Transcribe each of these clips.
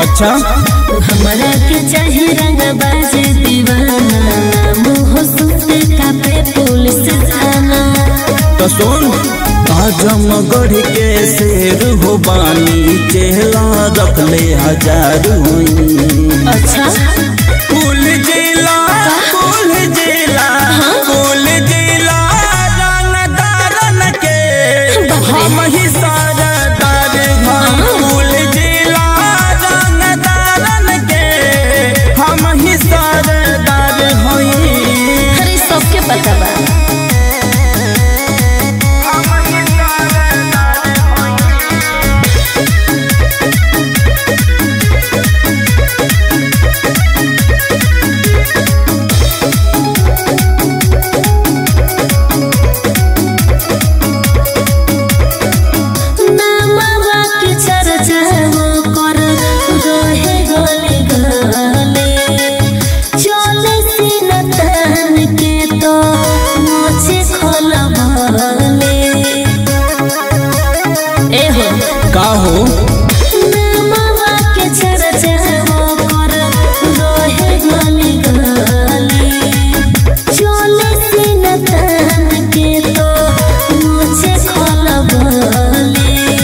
अच्छा हमरा के चाहे रंग बाजे दीवाना मुँह सुनते कापे पुलिस थाना तो सुन आजमगढ़ के शेर हो बानी चेहरा रख ले हजार हुई अच्छा फूल जिला फूल जिला फूल जिला रंग दारन के हम ही सारा दार हम फूल जिला रंग दारन के हम ही सारा दार होई अरे सबके पता बा नामवा के चर्चा वो कर रहे गले गले चले सीना तान के तो मोचे खोलबले ए हो का हो नामवा के चर्चा वो कर रहे गले गले चले सीना तान के तो मोचे खोलबले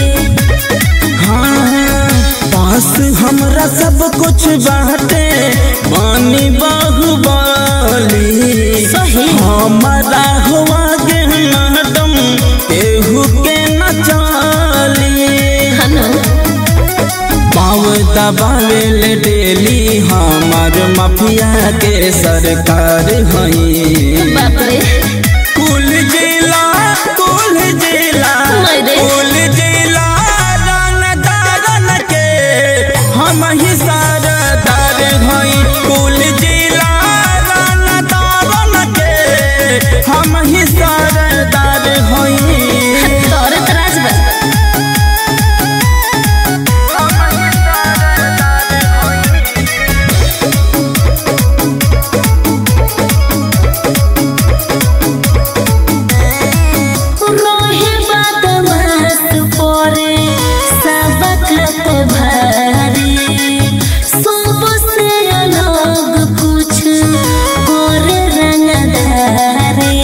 हाँ, पास हमरा सब कुछ बाटे पानी बाहुबली सही। हमारा हुआ गे मैडम केहू के न चाली हनो पाँव दबावे ले डेली हमार माफिया के सरकार हई बाप रे कुल जिला कुल जिला मायरे। कुल जिला रंग दारन के हम ही सारा दार हई कुल जिला रंग दारन के हम ही सारा दार हई तोरे तराज बा रोहे बदमाश पोरे सबक पे भारी सबसे अलग कुछ करे रंगदारी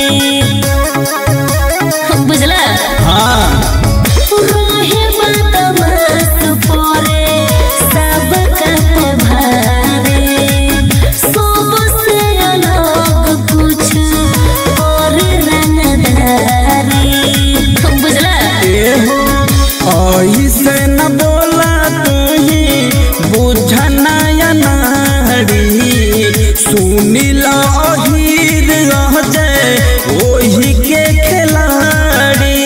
बुझला हाँ रोहे बदमाश पोरे सबक पे भारी सबसे अलग कुछ करे रंगदारी बुझला एहो ऐसे न बोला तुही बुझना नारी सुनिला अहीर रह जाए ओही के खिलाड़ी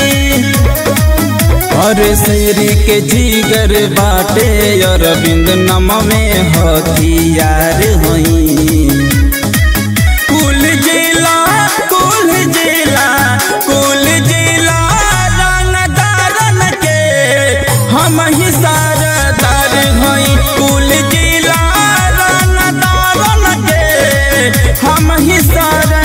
और शेर के जीगर बाटे अरविंद नम में हथियार हई कुल जिला कुल जिला कुल जिला रंग दारन के हम ही सारा दार हई कुल जिला रंग दारन के हम ही सारा